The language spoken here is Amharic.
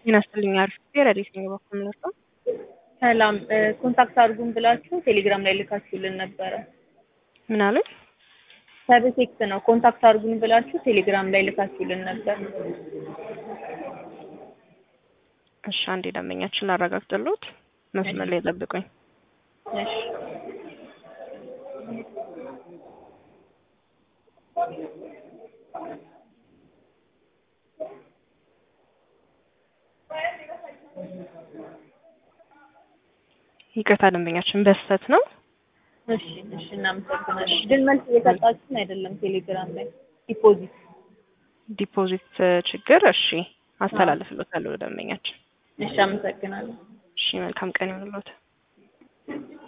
ጤና ይስጥልኝ አሪፍ ረዲት ነኝ በኩል ምንወስደው ሰላም ኮንታክት አድርጉን ብላችሁ ቴሌግራም ላይ ልካችሁልን ነበረ። ምን አሉኝ? ሰብቴክስ ነው። ኮንታክት አድርጉን ብላችሁ ቴሌግራም ላይ ልካችሁልን ነበር። እሺ አንዴ ደንበኛችን ላረጋግጥልዎት፣ መስመር ላይ ጠብቁኝ። እሺ ይቅርታ ደንበኛችን በስተት ነው። እሺ እሺ፣ እናመሰግናለን። ግን መልስ እየሰጣችሁን አይደለም ቴሌግራም ላይ ዲፖዚት ዲፖዚት ችግር። እሺ አስተላልፍልዎታለሁ ደንበኛችን። እሺ፣ አመሰግናለሁ። እሺ መልካም ቀን ይሁንልዎት።